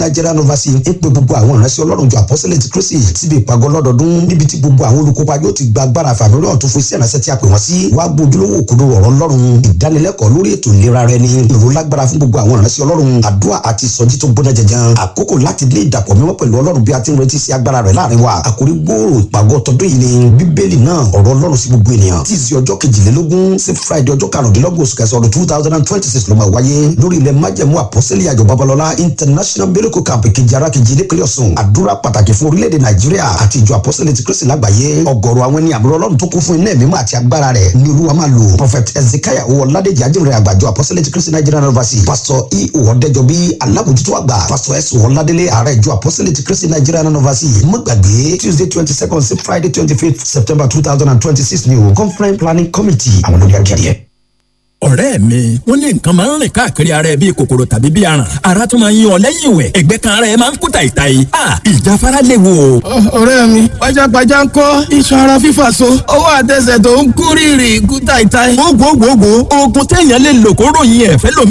nigerian overseas ń pe gbogbo àwọn ìránṣẹ́ ọlọ́run jọ apostolic kristi síbi ìpàgọ́ lọ́dọọdún níbi tí gbogbo àwọn olùkópa yóò ti gba agbára fàmílíọ̀n tó fún sí ìránṣẹ́ tí a pè wọ́n sí wàá gbójúlówó òkodo ọ̀rọ̀ ọlọ́run ìdánilẹ́kọ̀ọ́ lórí ètò ìlera rẹ ni ìró lágbára fún gbogbo àwọn ìránṣẹ́ ọlọ́run àdúrà àti ìsọjí tó gbóná jẹjẹn àkókò láti lé ìdàpọ̀ mímọ́ pẹ̀lú ọlọ́run bí a ti ń retí sí agbára rẹ̀ láàrin wa àkórí gbòòrò ìpàgọ́ tọdún yìí ni bíbélì náà ọ̀rọ̀ ọlọ́run sí gbogbo ènìyàn tí ìsì ọjọ́ kejìlélógún sí friday ọjọ́ karùndínlọ́gbọ̀n oṣù kẹsàn-án ọdún two thousand and twenty six ló máa wáyé lórí ilẹ̀ májẹ̀mú àpọ́sẹ́lẹ̀ àjọ babalọ́lá international miracle camp kejì ara kejì nípínlẹ̀ ọ̀sùn àdúrà pàtàkì fún orílẹ̀-èdè nàìjíríà àti ìjọ àpọ́sẹ́lẹ̀ ti kristi lágbàáyé ọgọ́rùú àwọn ẹni àbúrò ọlọ́run tó kún fún iná ẹ̀mí àti agbára rẹ̀ ní olúwa máa lò prophet ezekiah owó ọ̀làdẹ̀jì ajínrere àgbàjọ àpọ́sẹ́lẹ̀ ti kristi nigerian university pastor e ọ̀dẹ́jọbí alábòjútó àgbà pastor s ọ̀làdẹ́lẹ̀ ààrẹ ìjọ àpọ́sẹ́lẹ̀ ti kristi nigerian university mọ́gbàgbé tuesday twenty second sí friday twenty fifth september two thousand and twenty six ni o conference planning committee àwọn lórí akéde ọ̀rẹ́ mi wọ́n ní nǹkan máa ń rìn káàkiri ara ẹ bíi kòkòrò tàbí bíi aràn ara tún máa ń yan ọ lẹ́yìn ìwẹ̀ ẹ̀gbẹ́ kan ara ẹ máa ń kú tàìtàì a ìjáfara léwu o. ọ̀rẹ́ mi pajápajá ń kọ́ iṣan ara fífà so ọwọ́ àtẹsẹ̀ tó ń kú rírì kú tàìtàì. gbogbogbò oògùn téèyàn lè lò kó ròyìn ẹ̀fẹ́ lómi